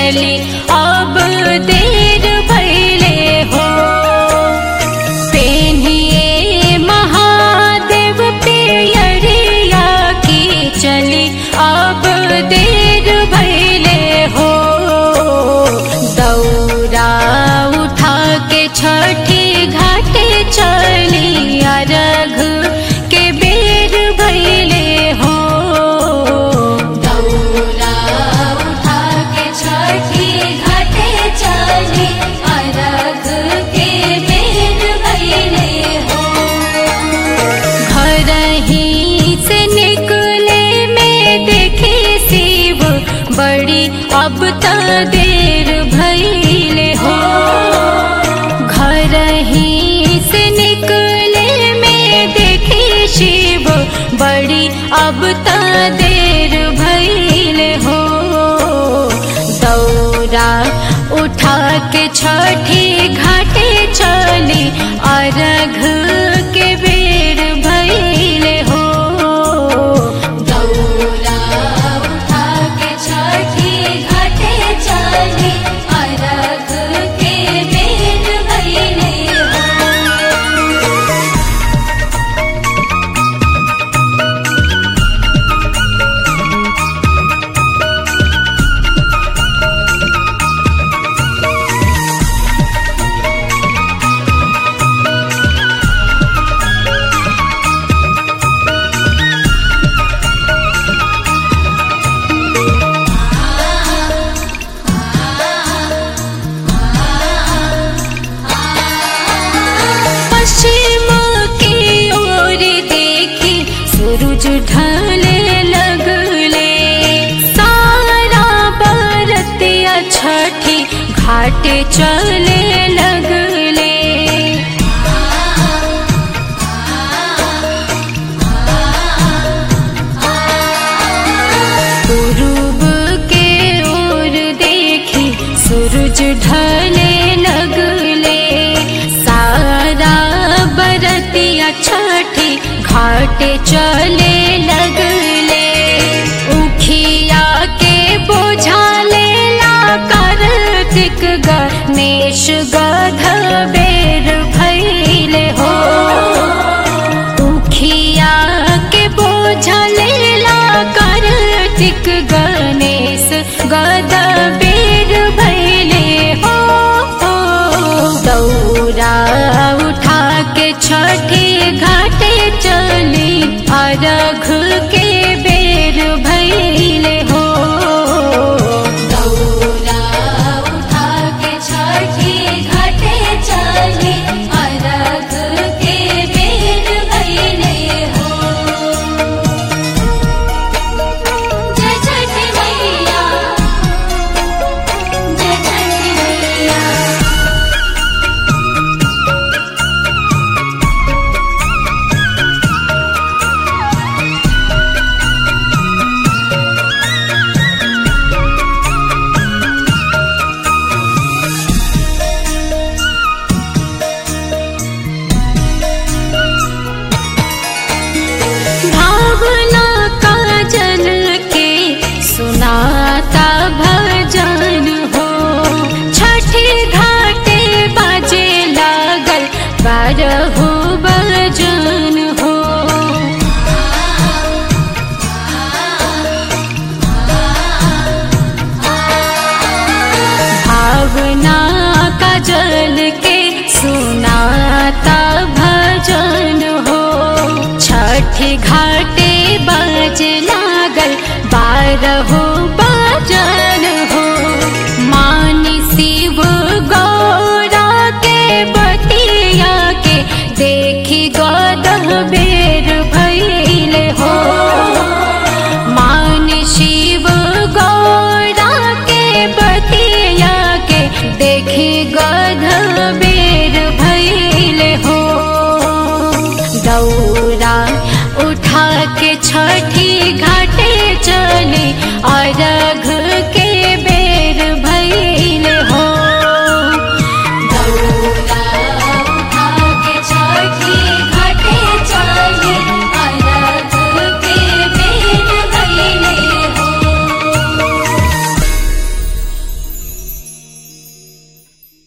चली अब देर भैले हो पेनिए महादेव पियरिया की चली अब देर भैले हो दौरा उठा के छठी घाटे चली अरघ के बेर भैले हो दौरा उठा के छठी घाटे चली अरघ के बेर भैले हो घर ही से निकले में देखे शिव बड़ी अब त देर भैले हो घर ही से निकले में देखे शिव बड़ी अब त देर भैले हो दौरा उठा के छठी घाटे चली अरघ के बेर भैले हो दौरा उठा के छठी घाटे चली अरघ के बेर भैले हो पश्चिम की ओर देखी सूरज ढलने लगले सारा बरतिया छठी घाटे चले लगले पूर्व के ओर देखी सूरज ढले लगले सारा बरतिया छठी घाटे चले लगले उखिया के बोझा लेला कार्तिक गणेश गध बेर भैले हो उखिया के बोझा लेला कार्तिक गणेश गद बेर भैले हो दौरा उठा के छठी घाटे चली अरघ के बेर भैले हो दौरा उठा के छठी घाटे चली अरघ के बेर भैले हो जय छठी मैया जय छठी मैया भावना का जन के सुनाता भजन हो छठी घाटे बाजे लागल बारहो बजन हो भावना का जल के सुनाता भजन हो छठी घाटे बाज लागल बारहो बजन